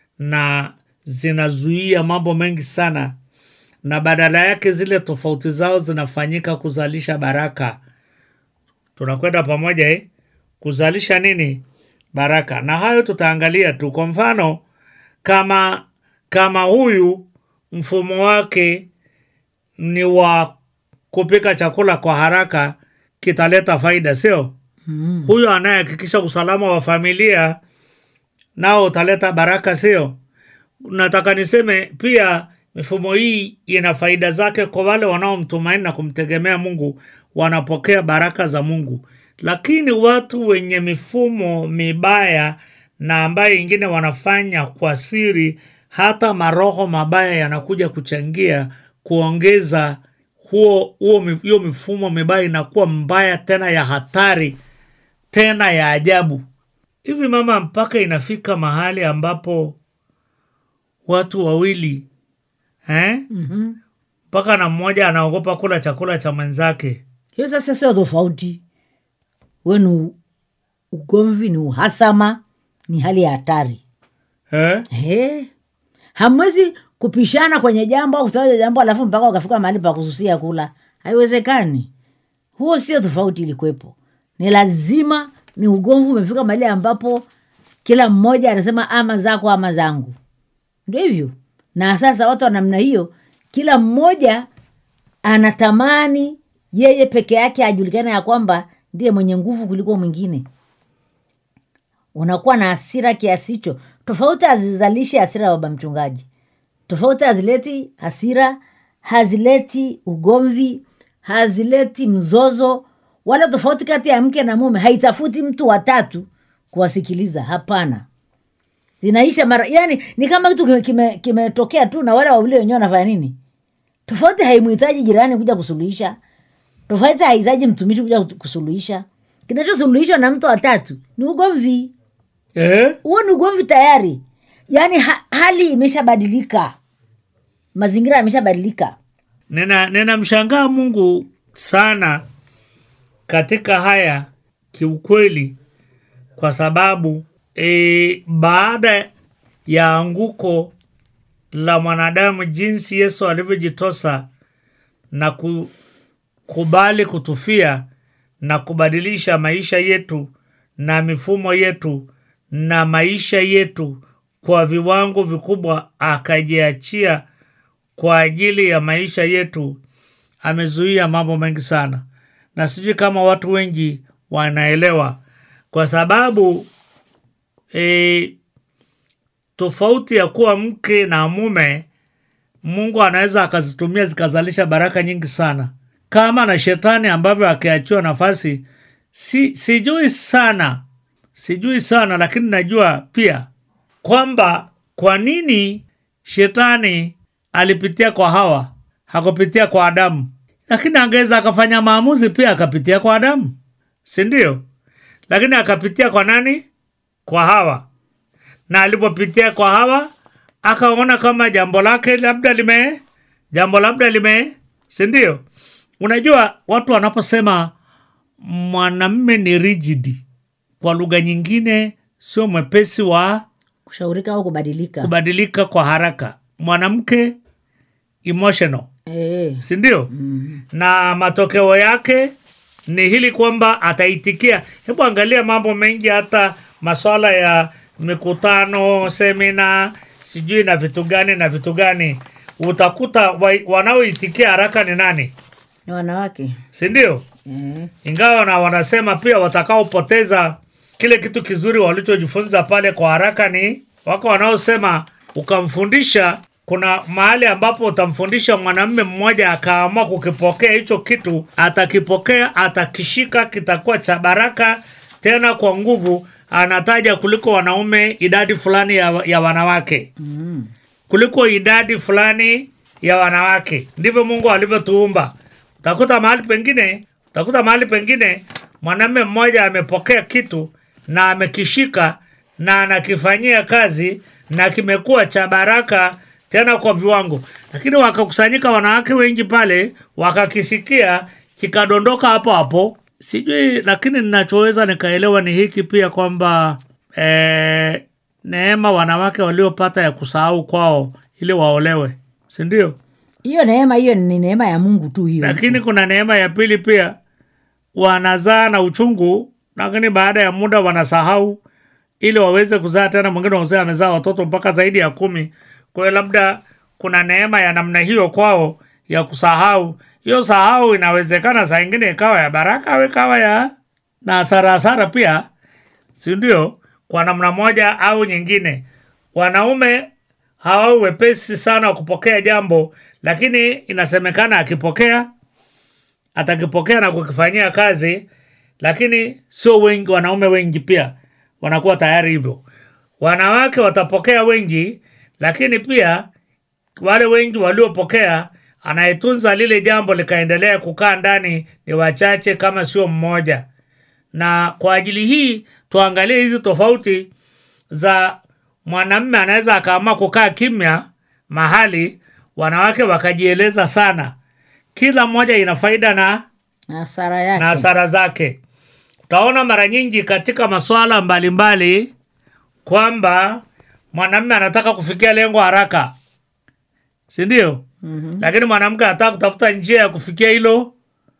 na zinazuia mambo mengi sana na badala yake zile tofauti zao zinafanyika kuzalisha baraka tunakwenda pamoja eh? kuzalisha nini baraka na hayo tutaangalia tu kwa mfano kama kama huyu mfumo wake ni wa kupika chakula kwa haraka kitaleta faida sio mm. huyo anayehakikisha usalama wa familia nao utaleta baraka sio nataka niseme pia mifumo hii ina faida zake kwa wale wanaomtumaini na kumtegemea mungu wanapokea baraka za mungu lakini watu wenye mifumo mibaya na ambayo ingine wanafanya kwa siri hata maroho mabaya yanakuja kuchangia kuongeza huo huo mi- hiyo mifumo mibaya inakuwa mbaya tena ya hatari tena ya ajabu hivi mama mpaka inafika mahali ambapo watu wawili eh? Mm-hmm. mpaka na mmoja anaogopa kula chakula cha mwenzake hiyo sasa sio tofauti we ni u- ugomvi ni uhasama ni hali ya hatari eh? He. hamwezi kupishana kwenye jambo au kutaja jambo alafu mpaka wakafika mahali pa kususia kula haiwezekani huo sio tofauti ilikuwepo ni lazima ni ugomvi umefika mahali ambapo kila mmoja anasema ama zako ama zangu ndio hivyo na sasa watu wa namna hiyo kila mmoja anatamani yeye peke yake ajulikane ya kwamba ndiye mwenye nguvu kuliko mwingine unakuwa na hasira kiasi hicho tofauti hazizalishi hasira ya baba mchungaji tofauti hazileti hasira hazileti ugomvi hazileti mzozo wala tofauti kati ya mke na mume haitafuti mtu watatu kuwasikiliza hapana zinaisha mara yani ni kama kitu kimetokea kime, kimetokea tu na wale wawili wenyewe wanafanya nini tofauti haimhitaji jirani kuja kusuluhisha tofauti hahitaji mtumishi kuja kusuluhisha kinachosuluhishwa na mtu watatu ni ugomvi eh? huo ni ugomvi tayari yaani ha, hali imeshabadilika mazingira yameshabadilika nina ninamshangaa mungu sana katika haya kiukweli kwa sababu e, baada ya anguko la mwanadamu jinsi yesu alivyojitosa na kukubali kutufia na kubadilisha maisha yetu na mifumo yetu na maisha yetu kwa viwango vikubwa akajiachia kwa ajili ya maisha yetu amezuia mambo mengi sana na sijui kama watu wengi wanaelewa kwa sababu e, tofauti ya kuwa mke na mume mungu anaweza akazitumia zikazalisha baraka nyingi sana kama na shetani ambavyo akiachiwa nafasi si, sijui sana sijui sana lakini najua pia kwamba kwa nini shetani alipitia kwa hawa hakupitia kwa adamu lakini angeweza akafanya maamuzi pia akapitia kwa adamu si ndio lakini akapitia kwa nani kwa hawa na alipopitia kwa hawa akaona kama jambo lake labda lime jambo labda lime si ndio unajua watu wanaposema mwanamme ni rigidi kwa lugha nyingine sio mwepesi wa kushaurika au kubadilika kubadilika kwa haraka mwanamke emotional e, si ndio mm. na matokeo yake ni hili kwamba ataitikia hebu angalia mambo mengi hata maswala ya mikutano semina sijui na vitu gani na vitu gani utakuta wa, wanaoitikia haraka ni nani ni wanawake si ndio e, ingawa na wanasema pia watakaopoteza kile kitu kizuri walichojifunza pale kwa haraka ni wako wanaosema ukamfundisha kuna mahali ambapo utamfundisha mwanamume mmoja akaamua kukipokea hicho kitu atakipokea atakishika kitakuwa cha baraka tena kwa nguvu anataja kuliko wanaume idadi fulani ya, ya wanawake mm, kuliko idadi fulani ya wanawake ndivyo mungu alivyotuumba utakuta mahali pengine utakuta mahali pengine mwanamume mmoja amepokea kitu na amekishika na anakifanyia kazi na kimekuwa cha baraka tena kwa viwango lakini wakakusanyika wanawake wengi pale wakakisikia kikadondoka hapo hapo sijui lakini ninachoweza nikaelewa ni hiki pia kwamba eh, neema wanawake waliopata ya kusahau kwao ili waolewe si ndio hiyo neema hiyo ni neema ya mungu tu hiyo lakini kuna neema ya pili pia wanazaa na uchungu lakini baada ya muda wanasahau ili waweze kuzaa tena mwingine wazee amezaa watoto mpaka zaidi ya kumi kwa hiyo labda kuna neema ya namna hiyo kwao ya kusahau hiyo sahau inawezekana saa ingine ikawa ya baraka au ikawa ya na hasara hasara pia si ndio kwa namna moja au nyingine wanaume hawau wepesi sana wa kupokea jambo lakini inasemekana akipokea atakipokea na kukifanyia kazi lakini sio wengi wanaume wengi pia wanakuwa tayari hivyo wanawake watapokea wengi lakini pia wale wengi waliopokea anayetunza lile jambo likaendelea kukaa ndani ni wachache kama sio mmoja na kwa ajili hii tuangalie hizi tofauti za mwanamme anaweza akaamua kukaa kimya mahali wanawake wakajieleza sana kila mmoja ina faida na na hasara yake na hasara zake utaona mara nyingi katika masuala mbalimbali kwamba mwanamme anataka kufikia lengo haraka si ndio mm-hmm. lakini mwanamke anataka kutafuta njia ya kufikia hilo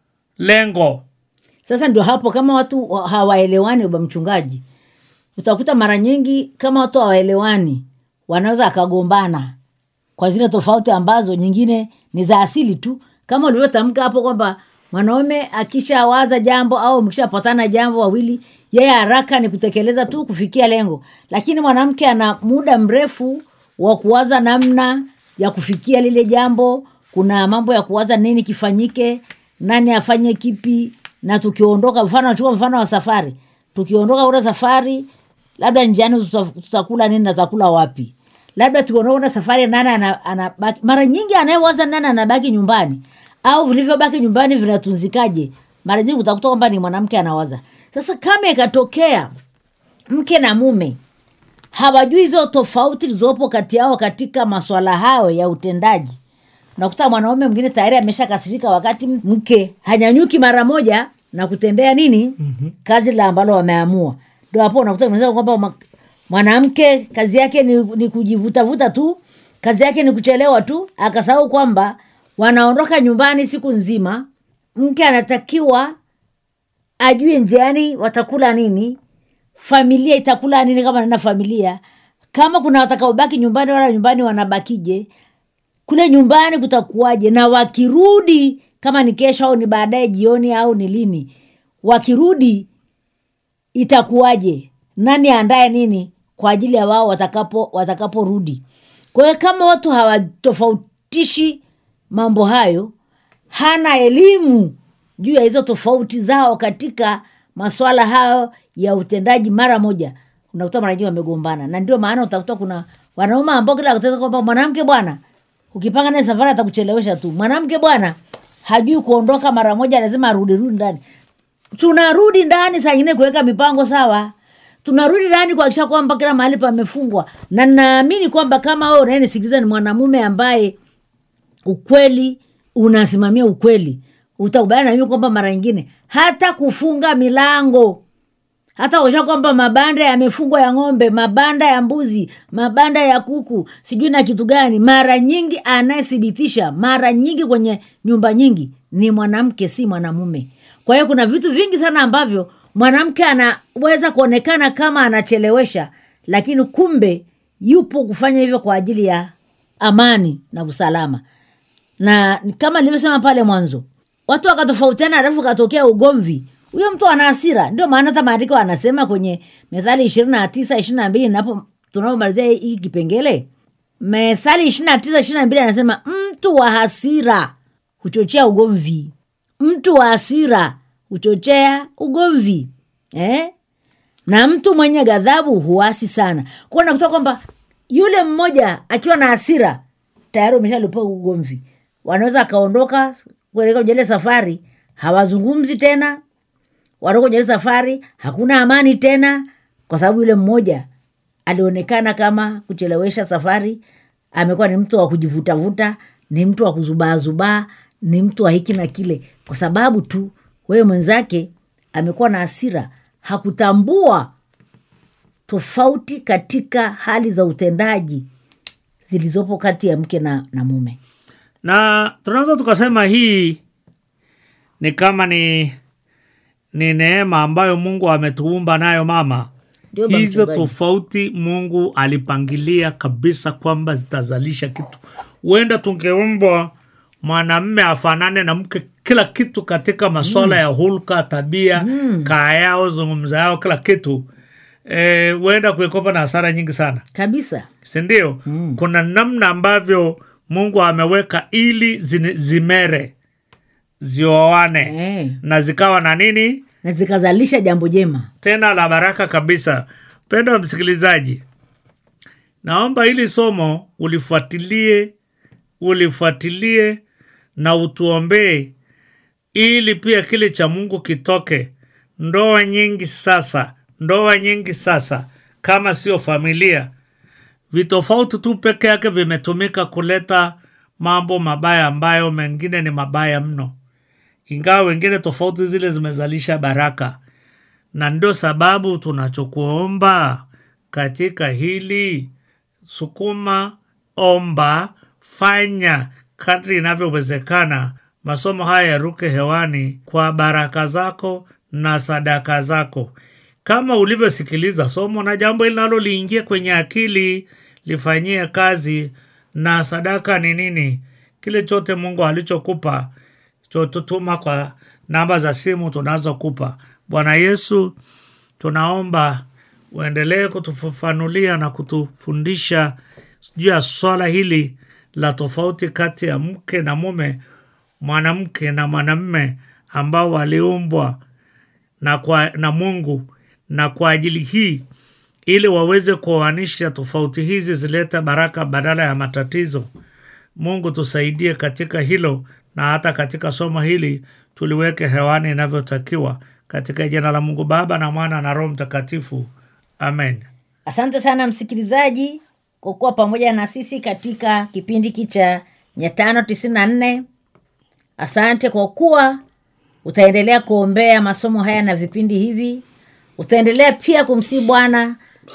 lengo sasa ndio hapo kama watu wa- hawaelewani uba mchungaji utakuta mara nyingi kama watu hawaelewani wanaweza akagombana kwa zile tofauti ambazo nyingine ni za asili tu kama ulivyotamka hapo kwamba mwanaume akishawaza jambo au mkishapatana jambo wawili yeye haraka ni kutekeleza tu kufikia lengo lakini mwanamke ana muda mrefu wa kuwaza namna ya kufikia lile jambo kuna mambo ya kuwaza nini kifanyike nani afanye kipi na tukiondoka mfano chukua mfano wa safari tukiondoka ule safari labda njiani tuta- tutakula nini na tutakula wapi labda tukiondoka ule safari nani ana- anabaki mara nyingi anayewaza nani anabaki nyumbani au vilivyobaki nyumbani vinatunzikaje mara nyingi utakuta kwamba ni mwanamke anawaza sasa kama ikatokea mke na mume hawajui hizo tofauti zilizopo kati yao katika maswala hayo ya utendaji unakuta mwanaume mwingine tayari ameshakasirika wakati mke hanyanyuki mara moja na kutendea nini mm-hmm. kazi la ambalo wameamua ndo hapo unakuta unasema kwamba ma- mwanamke kazi yake ni, ni kujivutavuta tu kazi yake ni kuchelewa tu akasahau kwamba wanaondoka nyumbani siku nzima mke anatakiwa ajue njiani watakula nini familia itakula nini kama nana familia kama kuna watakaobaki nyumbani wala nyumbani wanabakije kule nyumbani kutakuwaje na wakirudi kama ni kesho au ni baadaye jioni au ni lini wakirudi itakuwaje nani aandaye nini kwa ajili ya wao watakapo watakaporudi kwa hiyo kama watu hawatofautishi mambo hayo hana elimu juu ya hizo tofauti zao katika maswala hayo ya utendaji mara moja unakuta mara nyingi wamegombana na ndio maana utakuta kuna wanaume ambao kila kutaka kwamba mwanamke bwana ukipanga naye safari atakuchelewesha tu mwanamke bwana hajui kuondoka mara moja lazima arudi rudi ndani tunarudi ndani saa ingine kuweka mipango sawa tunarudi ndani kuakisha kwamba kila mahali pamefungwa na naamini kwamba kama wewe unayenisikiliza ni mwanamume ambaye ukweli unasimamia ukweli utakubaliana na mimi kwamba mara nyingine hata kufunga milango hata kuisha kwamba mabanda yamefungwa ya ng'ombe mabanda ya mbuzi mabanda ya kuku sijui na kitu gani mara nyingi anayethibitisha mara nyingi kwenye nyumba nyingi ni mwanamke si mwanamume kwa hiyo kuna vitu vingi sana ambavyo mwanamke anaweza kuonekana kama anachelewesha lakini kumbe yupo kufanya hivyo kwa ajili ya amani na usalama na kama nilivyosema pale mwanzo watu wakatofautiana alafu katokea ugomvi huyo mtu ana hasira ndio maana hata maandiko anasema kwenye methali ishirini na tisa ishiri na mbili napo tunapomalizia hii kipengele methali ishiri na tisa ishiri na mbili anasema mtu wa hasira huchochea ugomvi mtu wa hasira huchochea ugomvi eh? na mtu mwenye ghadhabu huasi sana kwao nakutoa kwamba yule mmoja akiwa na hasira tayari umeshalipa ugomvi wanaweza akaondoka kuelekea kwenye ile safari hawazungumzi tena wanatoka kwenye ile safari hakuna amani tena kwa sababu yule mmoja alionekana kama kuchelewesha safari amekuwa ni mtu wa kujivutavuta ni mtu wa kuzubaazubaa ni mtu wa hiki na kile kwa sababu tu wewe mwenzake amekuwa na hasira hakutambua tofauti katika hali za utendaji zilizopo kati ya mke na, na mume na tunaweza tukasema hii ni kama ni ni neema ambayo mungu ametuumba nayo mama Ndio, baba hizo mchungaji. tofauti mungu alipangilia kabisa kwamba zitazalisha kitu huenda tungeumbwa mwanamme afanane na mke kila kitu katika maswala ya hulka tabia mm. kaa yao zungumza yao kila kitu Eh, huenda kuekopa na hasara nyingi sana kabisa sindio mm. kuna namna ambavyo mungu ameweka ili zini- zimere zioane Eh. na zikawa na nini na zikazalisha jambo jema tena la baraka kabisa mpendo wa msikilizaji naomba hili somo ulifuatilie ulifuatilie na utuombee ili pia kile cha mungu kitoke ndoa nyingi sasa ndoa nyingi sasa kama sio familia vitofauti tu peke yake vimetumika kuleta mambo mabaya ambayo mengine ni mabaya mno ingawa wengine tofauti zile zimezalisha baraka na ndio sababu tunachokuomba katika hili sukuma omba fanya kadri inavyowezekana masomo haya yaruke hewani kwa baraka zako na sadaka zako kama ulivyosikiliza somo na jambo linalo liingie kwenye akili lifanyie kazi na sadaka ni nini kile chote mungu alichokupa chotutuma kwa namba za simu tunazokupa bwana yesu tunaomba uendelee kutufafanulia na kutufundisha juu ya swala hili la tofauti kati ya mke na mume, mwanamke na mwanamme ambao waliumbwa na, kwa, na Mungu na kwa ajili hii ili waweze kuoanisha tofauti hizi zilete baraka badala ya matatizo. Mungu tusaidie katika hilo, na hata katika somo hili tuliweke hewani inavyotakiwa, katika jina la Mungu Baba na Mwana na Roho Mtakatifu, amen. asante sana msikilizaji kwa kuwa pamoja na sisi katika kipindi hiki cha mia tano tisini na nne asante kwa kuwa utaendelea kuombea masomo haya na vipindi hivi utaendelea pia kumsii bwana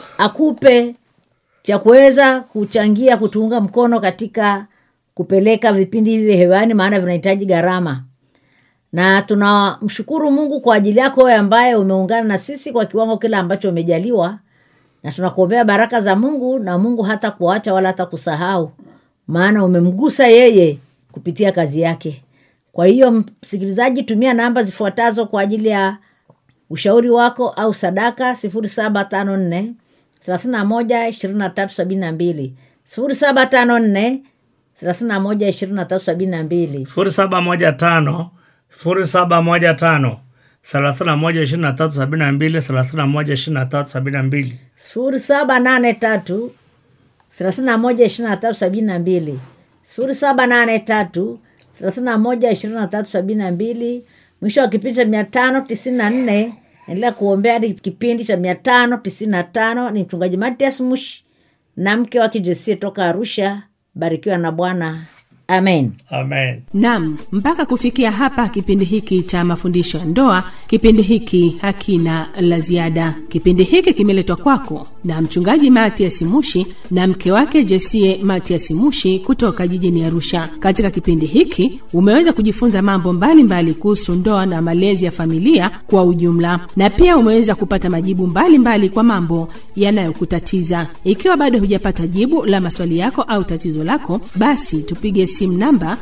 akupe cha kuweza kuchangia kutuunga mkono katika kupeleka vipindi hivi hewani maana vinahitaji gharama na tunamshukuru mungu kwa ajili yako wewe ambaye umeungana na sisi kwa kiwango kile ambacho umejaliwa na tunakuombea baraka za mungu na mungu hata kuacha wala hata kusahau maana umemgusa yeye kupitia kazi yake kwa hiyo msikilizaji tumia namba zifuatazo kwa ajili ya ushauri wako au sadaka sifuri saba tano nne thelathini na moja ishirini na tatu sabini na mbili sifuri saba tano nne thelathini na moja ishirini na tatu sabini na mbili sifuri saba moja tano sifuri saba moja tano thelathini na moja ishirini na tatu sabini na mbili thelathini na moja ishirini na tatu sabini na mbili sifuri saba nane tatu thelathini na moja ishirini na tatu sabini na mbili sifuri saba nane tatu thelathini na moja ishirini na tatu sabini na mbili mwisho wa kipindi cha mia tano tisini na nne endelea kuombea hadi kipindi cha mia tano tisini na tano ni mchungaji matias mush na mke wake jesie toka arusha barikiwa na bwana amen amen nam mpaka kufikia hapa kipindi hiki cha mafundisho ya ndoa kipindi hiki hakina la ziada kipindi hiki kimeletwa kwako na mchungaji matias mushi na mke wake jesie matias mushi kutoka jijini arusha katika kipindi hiki umeweza kujifunza mambo mbalimbali kuhusu ndoa na malezi ya familia kwa ujumla na pia umeweza kupata majibu mbalimbali mbali kwa mambo yanayokutatiza ikiwa bado hujapata jibu la maswali yako au tatizo lako basi tupige simu namba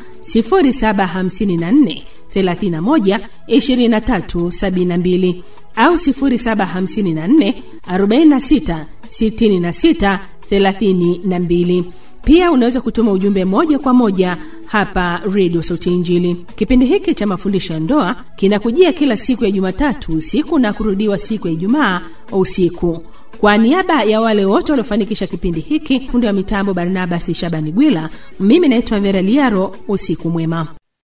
0754 31 23 72 au 0754 46 66 32 pia unaweza kutuma ujumbe moja kwa moja hapa redio sauti ya injili kipindi hiki cha mafundisho ya ndoa kinakujia kila siku ya jumatatu usiku na kurudiwa siku ya ijumaa usiku kwa niaba ya wale wote waliofanikisha kipindi hiki fundi wa mitambo barnabas shabani gwila mimi naitwa vera liaro usiku mwema